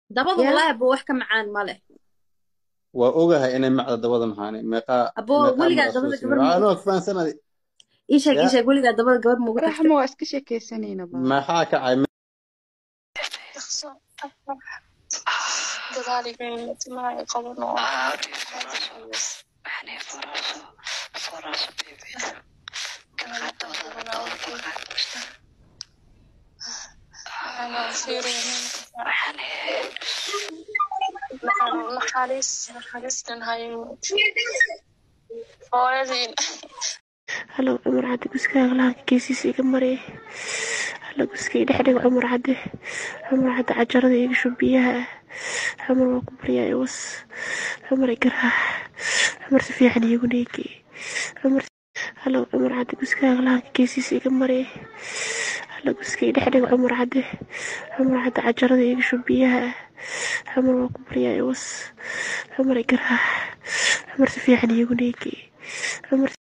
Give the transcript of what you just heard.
dabada yaa wallaahi abo wax ka macaan ma leh waa ogahay inay macda dabada maxaani meeqaa abo meeqaa weligaa mara soo dabada siiyey gabar waxaa ma loo fahansanay ii sheeg ii ya sheeg weligaa dabada gabar ma ugu tagtay raxmo waa iska sheekeysanayna baa maxaa kacay halow cumar cadde guskaaga lahanka geesiisa iga marey halo guskay dhexdhiga cumar cadde cumar cadde cajarada iga shub biyaha ah cumar waa ku baryaa iwas cumar igaraax cumar si fiican iigu neegi cumar halow cumar cadde guskaaga lahanka geesiisa iga marey halo guskay dhexdhiga cumar cadde cumar cadde cajarada iga shub biyaha ah cumar waa ku baryaa iwas cumar igaraax cumar si fiican iigu neegi cumar